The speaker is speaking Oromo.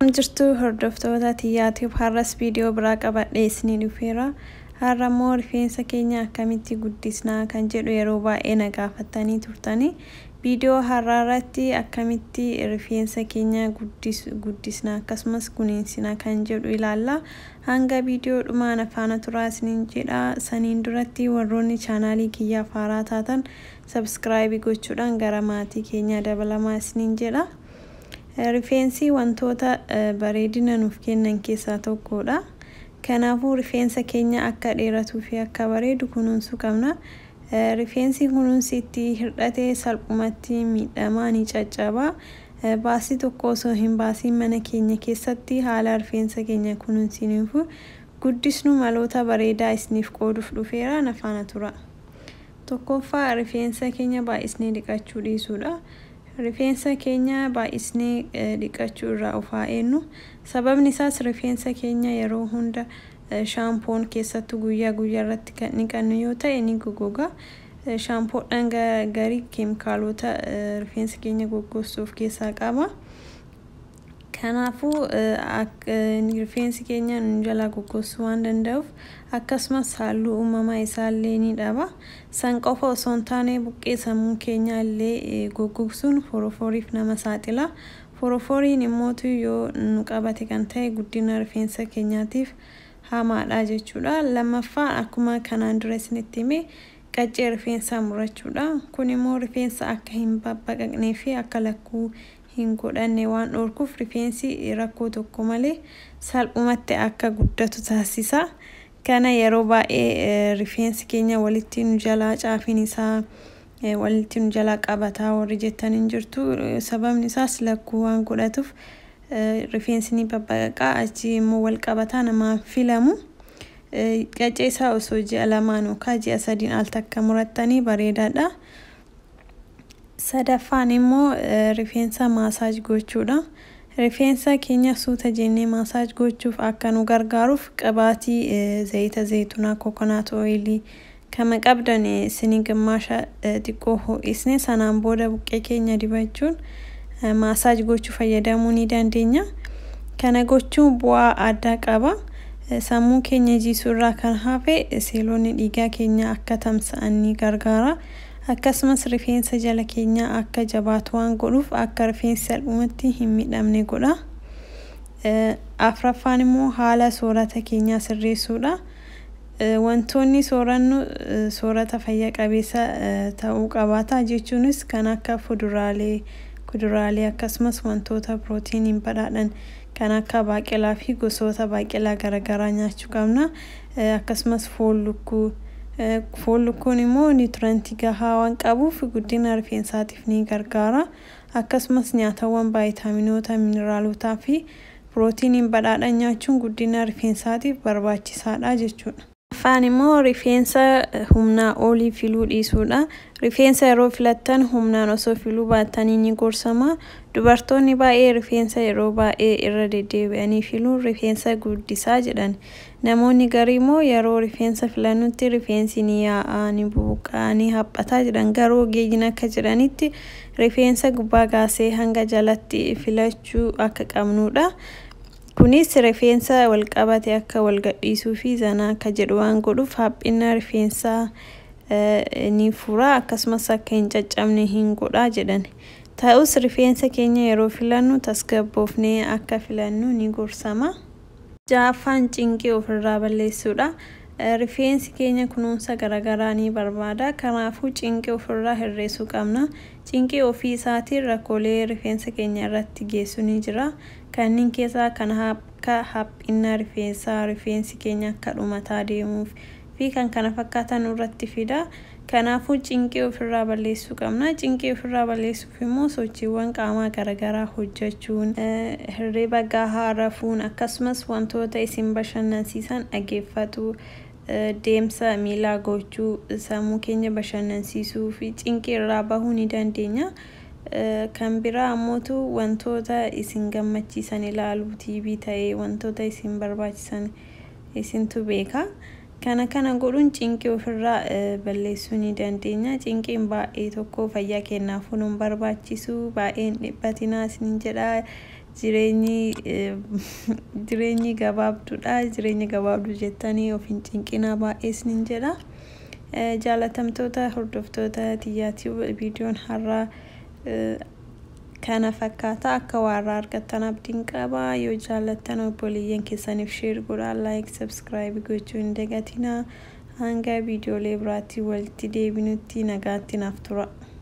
jirtu hordoftoota xiyyaatiif har'as viidiyoo biraa qabadhee isinii dhufeera. Har'a immoo rifeensa keenya akkamitti guddisnaa kan jedhu yeroo baay'ee na gaafattanii turtanii. Viidiyoo har'aa irratti akkamitti rifeensa keenya guddisnaa akkasumas kunuunsina kan jedhu ilaalla. Hanga viidiyoo dhumaan afaana turaa isiniin jedha. Saniin duratti warroonni chaanaalii kiyyaaf haaraa taatan sabskraayibii gochuudhaan gara maatii keenyaa dabalamaa isiniin jedha. Rifeensi wantoota bareedina nuuf kennan keessaa tokkodha. Kanaafuu rifeensa keenya akka dheeratuu fi akka bareedu kunuunsuu qabna. Rifeensi kunuunsi itti hir'ate salphumatti miidhamaa ni caccaba. Baasii tokko osoo hin baasiin mana keenya keessatti haala rifeensa keenya kunuunsinuuf guddisnu maloota bareedaa isiniif qooduuf dhufeera na faana tura. Tokkoffaa rifeensa keenya baay'isnee dhiqachuu dhiisuudha. Rifeensa keenya baay'isnee dhiqachuu irraa of haa eegnu. Sababni isaas rifeensa keenya yeroo hunda shaampoon keessattuu guyyaa guyyaa irratti kan dhiqannu yoo ta'e ni goggoga. Shaampoodhaan garii keemikaalota rifeensa keenya goggogsu of keessaa qaba. Kanaafuu rifeensi keenya nu jalaa goggogsuu waan danda'uuf akkasumas halluu uumamaa isaallee ni dhaba. San qofa osoo hin taane buqqee sammuu keenyaa illee goggogsuun foroforiif nama saaxila. Foroforiin immootu yoo nu qabate kan ta'e guddina rifeensa keenyaatiif hamaadha jechuudha. Lammaffaan akkuma kanaan dura isinitti hime qaccee rifeensaa murachuudha. Kun immoo rifeensa akka hin babbaqaqnee fi akka lakkuu hin godhanne waan dhorkuuf rifeensi rakkoo tokko malee salphumatti akka guddatu taasisa. Kana yeroo baay'ee rifeensi keenya walitti nu jalaa caafiin isaa walitti nu jalaa qabataa warri jettan hin jirtu. Sababni isaas lakkuu waan godhatuuf rifeensi ni babbaqaqaa achi immoo wal qabataa namaan filamu. Qaccee isaa osoo ji'a lamaan yookaan ji'a sadiin al takka murattanii bareedaadha. Sadaffaan immoo rifeensa maasaaj gochuudha. Rifeensa keenya suuta jennee maasaaj gochuuf akka nu gargaaruuf qabaatii zayita zaytunaa kokonaat ooyilii kama qabdan isinii gimmaasha xiqqoo ho'isne sanaan booda buqqee keenya dibachuun maasaaj gochuu fayyadamuu ni dandeenya. Kana gochuun bu'aa addaa qaba. Sammuu keenya jiisuu irraa kan hafe seelonni dhiigaa keenya akka tamsa'an ni gargaara. Akkasumas rifeensa jala keenyaa akka jabaatu waan godhuuf akka rifeensi salphumatti hin miidhamne godha. Afraffaan immoo haala soorata keenyaa sirreessuudha. Wantoonni soorannu soorata fayya qabeessa ta'uu qabaata jechuunis kan akka fuduraalee, kuduraalee akkasumas wantoota pirootiiniin badhaadhan kan akka baaqelaa fi gosoota baaqelaa garaagaraa nyaachuu qabna. Akkasumas foon lukkuu. Foon lukkuun immoo niwutirantii gahaa waan qabuuf guddina rifeensaatiif ni gargaara. Akkasumas nyaatawwan vaayitaaminoota, mineraalootaa fi pirootiiniin badhaadhan nyaachuun guddina rifeensaatiif barbaachisaadha jechuudha. Afaan immoo rifeensa humnaa olii filuu dhiisuudha. Rifeensa yeroo filattan humnaan osoo filuu baattanii ni gorsama. Dubartoonni baay'ee rifeensa yeroo baay'ee irra deddeebi'anii filuun rifeensa guddisaa jedhan. Namoonni garii immoo yeroo rifeensa filannutti rifeensi ni yaa'aa, ni buuqaa, ni haphataa jedhan. Garuu ogeeyyiin akka jedhanitti rifeensa gubbaa kaasee hanga jalatti filachuu akka qabnudha. Kunis rifeensa wal qabate akka wal gadhiisuu fi zanaa akka jedhu waan godhuuf haphina rifeensaa ni fura akkasumas akka hin caccabne hin godha jedhan. Ta'us rifeensa keenya yeroo filannu tasgabboofnee akka filannu ni gorsama. Ja'affaan cinqii ofirraa balleessuudha. Rifeensi keenya kunuunsa garaagaraa ni barbaada. Kanaafuu cinqii ofirraa hir'isuu qabna. Cinqii ofii isaatiin rakkoolee rifeensa keenya irratti geessu ni jira. Kanneen keessaa kan akka haphina rifeensaa, rifeensi keenya akka dhumataa deemuuf fi kan kana fakkaatan irratti fida. Kanaafuu cinqii ofirraa balleessuu qabna. Cinqii ofirraa balleessuuf immoo sochiiwwan qaamaa garaagaraa hojjechuun, hirriba gahaa rafuun akkasumas wantoota isin bashannansiisan dhaggeeffachuu, deemsa miilaa gochuu, sammuu keenya bashannansiisuu fi cinqii irraa bahuu ni dandeenya. Kan biraa ammootu wantoota isin gammachiisan ilaaluu, tiivii ta'ee wantoota isin barbaachisan isintu beeka. kana kana godhuun cinqii ofirraa balleessuu ni dandeenya cinqiin baay'ee tokko fayyaa keenyaafuu nu barbaachisu baay'een dhiphatinaa isin jedha jireenyi jireenyi gabaabduudha jireenya gabaabduu jettanii of hin cinqinaa baay'ee isin jedha jaalatamtoota hordoftoota tiyyaatii viidiyoon har'aa kana fakkaata akka waarraa argattan abdiin qaba yoo jaallattan obboleeyyan keessaniif sheer godhaa laayik sabskiraayib gochuu hin dagatinaa hanga viidiyoolee biraatti walitti deebinutti nagaatti naaf tura.